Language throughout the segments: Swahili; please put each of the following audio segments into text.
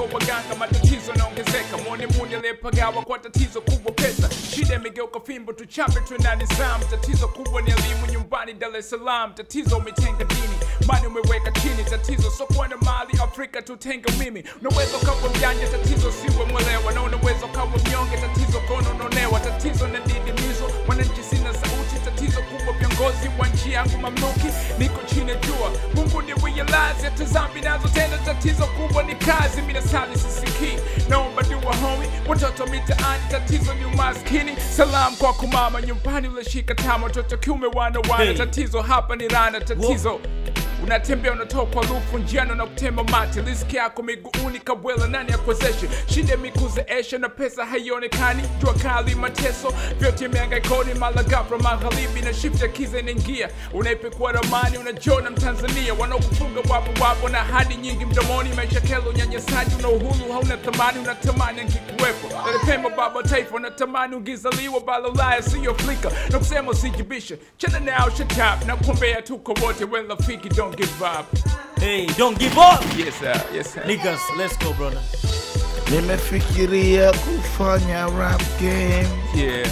kwa waganga matatizo naongezeka mwone muni aliyepagawa kwa tatizo kubwa pesa shida imegeuka fimbo tuchape tuendani zam tatizo kubwa ni elimu nyumbani dar es salaam tatizo umetenga dini mani umeweka chini tatizo sokuwa na mali afrika tutenga mimi unaweza ukawa mjanja tatizo siwe mwelewa na unaweza ukawa mnyonge tatizo kono unaonewa tatizo na didimizo mwananchi sina sauti tatizo kubwa viongozi wa nchi yangu mamluki niko chini ya jua mungu ni realize hata zambi nazo tena tatizo kubwa ni kazi mina sali sisikii naomba dua homi watoto mitaani tatizo ni umaskini salam kwa kumama nyumbani ulishika tama watoto kiume wana wana Hey. tatizo hapa ni rana tatizo unatembea unatokwa lufu njiano na kutema mate riski yako miguuni kabwela nani akwezeshe shida mikuzeesha na pesa haionekani jua kali mateso vyote miangaikoni malagafra magharibi na shift ya kiza inaingia unaipekua ramani unajona mtanzania wanaokufunga wapo wapo na hadi nyingi mdomoni maisha kelo unyanyasaji una uhuru hauna thamani unatamani angikuwepo nalipema baba taifa unatamani ungizaliwa balalaya siyo flika na kusema usijibishe chana nao shatap na kuombea tuko wote when rafiki don't give up Hey, don't give up. yes sir yes sir Niggas, let's go, brother. Nimefikiria kufanya rap game yeah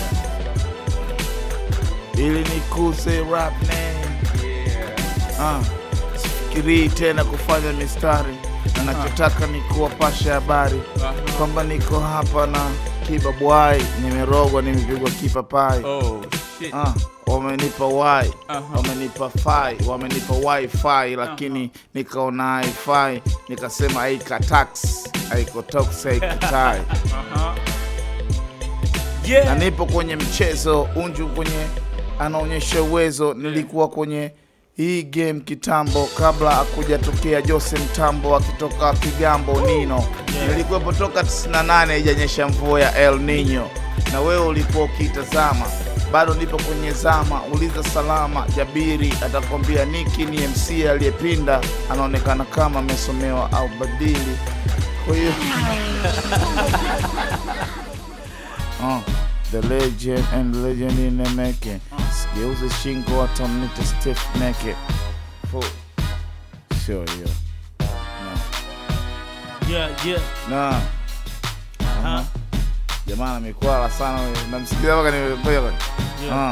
ili nikuze rap name. yeah Ah, sifikirii tena kufanya mistari na nachotaka ni kuwapasha habari Aha. kwamba niko hapa na kiba bwai, nimerogwa, nimepigwa kipapai. oh shit Ah, wamenipa wai Aha. wamenipa fai wamenipa wifi lakini nikaona haifai nikasema aika tax aiko tox aikutai uh-huh na Yeah. nipo kwenye mchezo unju kwenye anaonyesha uwezo nilikuwa kwenye hii game kitambo kabla akujatokea jose mtambo akitoka kigambo nino nilikuwepo toka 98 ijanyesha mvua ya el nino na wewe ulikuwa ukiitazama bado nipo kwenye zama uliza salama jabiri atakwambia niki ni mc aliyepinda anaonekana kama amesomewa au badili kwa hiyo Uh, the legend and legend in the making. Sigeuze shingo hata mnite stiff naked. Full. Sio hiyo. Yeah, yeah. Na. Huh? Jamaa amekwala sana wewe. Namsikia mpaka nimepoa. Yeah. Uh.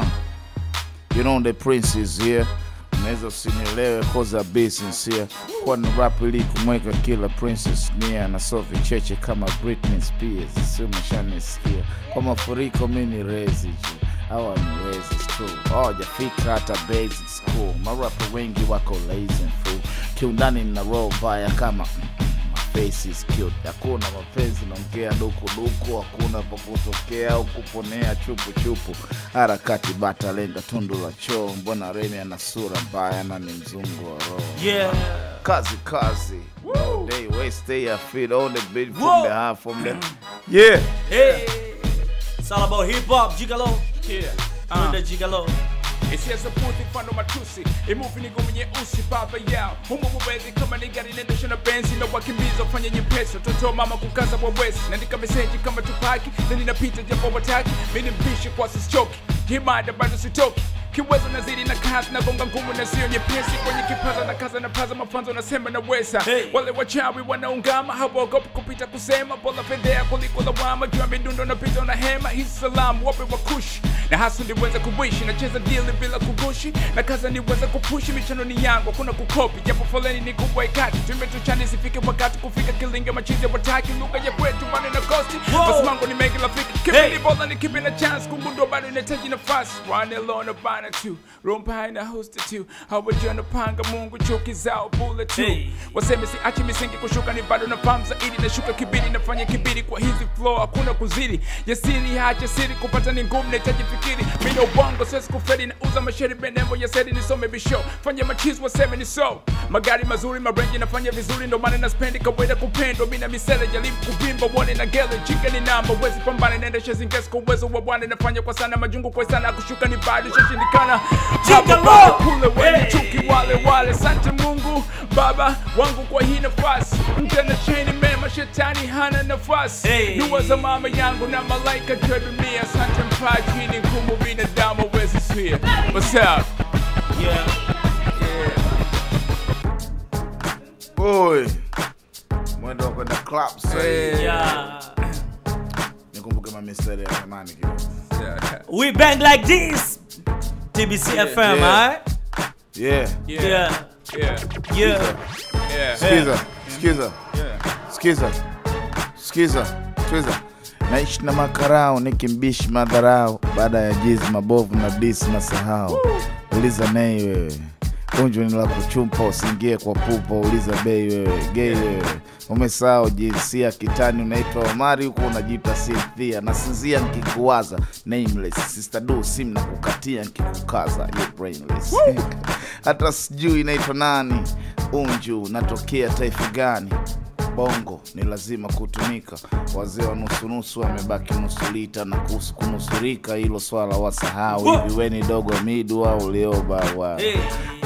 You know the prince is here. Unaweza usinielewe cause a business here. Kwa ni rap ili kumweka kila princess nia na Sophie Cheche kama Britney Spears. Sio mshanisikia. Kwa mafuriko mimi ni rezi ju. Hawa ni rezi it's true. Hawajafika hata basic school. Marapa wengi wako lazy and fool. Kiundani na roll mbaya kama My face is cute. Hakuna mapenzi naongea duku duku, hakuna pa kutokea au kuponea chupu chupu. Harakati bata lenga tundu la choo, mbona Remi ana sura mbaya na ni mzungu wa roho. Yeah. Kazi kazi. No day waste stay your feet on the beat from Whoa. the half from the Yeah. Hey. It's all about hip hop, Gigalo. yeah Uh. uh. the Gigalo. isiasa puthi mfano matusi imuvi ni ngumu nyeusi baba yao humo mubezi kama ni gari inaendeshwa na benzi na wakimbiza ufanye nyepesi watoto mama kukaza wawezi naandika meseji kama tupaki na ninapita japo wataki mini mpishi kwa sisichoki himada bado sitoki kiwezo nazidi na kazi na gonga ngumu na sio nyepesi kwenye kipaza na kaza na paza mafanzo nasema na wesa Hey. wale wachawi wanaungama hawaogopi kupita kusema bola fedhea kuliko lawama juu ya midundo napita na hema hisi salamu wape wakushi na hasu niweze kuwishi nacheza dili bila kugushi na kaza niweze kupushi michano ni yangu hakuna kukopi japo foleni ni kubwa ikati tumetuchani sifike wakati kufika kilinga machizi ya wataki lugha ya kwetu bado na kosti Wow. basi mango ni mengi rafiki kipi Hey. ni bola ni kipi na chance kugundua bado inahitaji nafasi run alone bana tu rompa ina host tu hawajana panga mungu chuki zao bule tu Hey. waseme siachi misingi kushuka ni bado na fahamu zaidi nashuka kibiri nafanya kibiri kwa hizi flow hakuna kuzidi jasiri hacha siri kupata ni ngumu nahitaji fikiri mina ubongo siwezi kufedi na uza masheri benembo ya sedi nisome bisho fanya machizi waseme ni so magari mazuri marenji nafanya vizuri ndo maana naspendi kawaida kupendwa mina misele jaribu kuvimba uone na gele chika ni namba wezi pambana naendesha zingesi kwa uwezo wa bwana nafanya kwa sana majungu kwa sana kushuka ni bado shashindikana Chika Hapa bado lo! kule wenye Hey! chuki wale wale sante mungu baba wangu kwa hii nafasi mtena cheni mema shetani hana nafasi Hey! dua za mama yangu na malaika kwa dunia sante mpaji ni ngumu binadamu wezi swia what's up Yeah. yeah. Oi. mwendo wa kwenda club sasa hivi. Yeah. nikumbuke mamistari ya zamani kidogo Yeah. We bang like this. TBC FM, yeah. alright? yeah Yeah. Yeah. Yeah. Yeah. sikiza sikiza Yeah. sikiza sikiza sikiza naishi na makarao nikimbishi madharau baada ya jizi mabovu na disi na sahau uliza nei wewe unjwa ni la kuchumpa usiingie kwa pupa uliza bei wewe gei wewe umesahau jinsia kitani unaitwa omari huku unajiita sinthia nasinzia nkikuwaza nameless sister do sim na kukatia nkikukaza you brainless hata sijui inaitwa nani unju natokea taifa gani bongo ni lazima kutumika wazee wa nusunusu wamebaki nusu lita na kuhusu kunusurika hilo swala wasahau Whoa. hivi weni dogo midu au lioba wa Hey.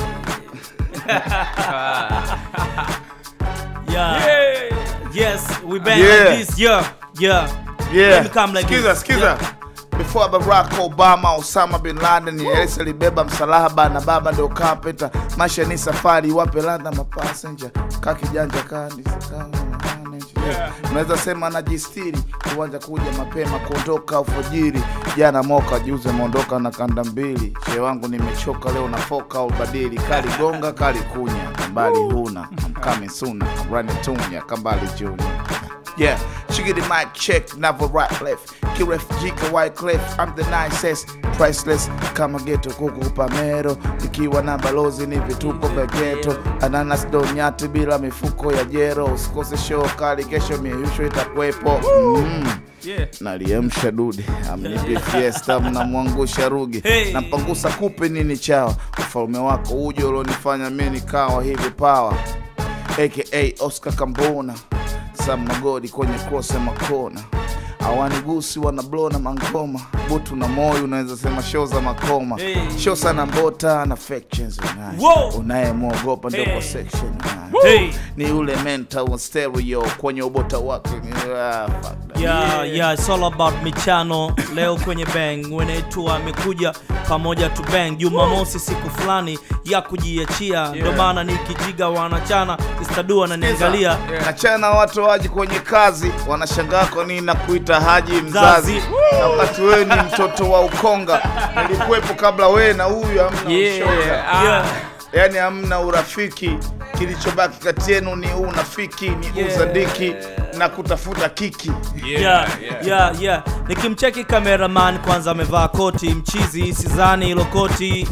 yeah. Hey. Yes, we bang Yeah. like this. Yeah. Yeah. Yeah. Let me come like skiza, this. skiza. Before Barack Obama, Osama bin Laden, Yesu alibeba msalaba na baba ndio carpenter. Maisha ni safari, wape ladha mapassenger. Kaa kijanja kandi Yeah. unaweza sema najistiri kiwanja kuja mapema kuondoka alfajiri jana moka juze mondoka na kanda mbili she wangu nimechoka leo nafoka au badili kali gonga kali kunya kambali huna I'm coming soon I'm running tunya kambali junior Yeah, she get the mic check, never right left. Kiref Jika White Cliff, I'm the nicest, priceless. Kama geto kuku pamero, ikiwa na balozi ni vituko vya geto. Ananas donyati bila mifuko ya jero, usikose show kali, kesho mieyusho itakuwepo. Mm. Yeah. Naliamsha dude, amnipe fiesta, mnamwangusha rugi, Hey. nampangusa kupe nini chawa, ufalme wako uje ulionifanya mi nikawa hivi pawa aka Oscar Kambona Sam Magodi kwenye cross ya makona awanigusi wanablona mangoma butu na moyo unaweza sema show za makoma Hey. show sana mbota na factions unaye Whoa. unayemwogopa ndio Hey. kwa section unaye Hey. ni ule mental wa stereo kwenye ubota wake ah, fuck that. Yeah, yeah, it's all about michano leo kwenye bang wenetu amekuja pamoja tu bang jumamosi siku fulani ya kujiachia ndio maana nikijiga wanachana istadua ananiangalia Yeah. nachana watu waji kwenye kazi wanashangaa kwa nini nakuita haji mzazi Mzazi. na wakati wewe ni mtoto wa ukonga nilikuwepo kabla wewe na huyu hamna ushoga Yeah. Ah. yeah. yaani hamna urafiki kilichobaki kati yenu ni unafiki ni Yeah. uzadiki na kutafuta kiki yeah, yeah, yeah. nikimcheki cameraman kwanza amevaa koti mchizi sizani hilo koti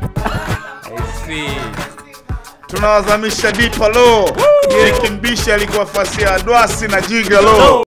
I see. tunawazamisha dipa lo nikimbisha alikuwa fasi ya dwasi na jiga lo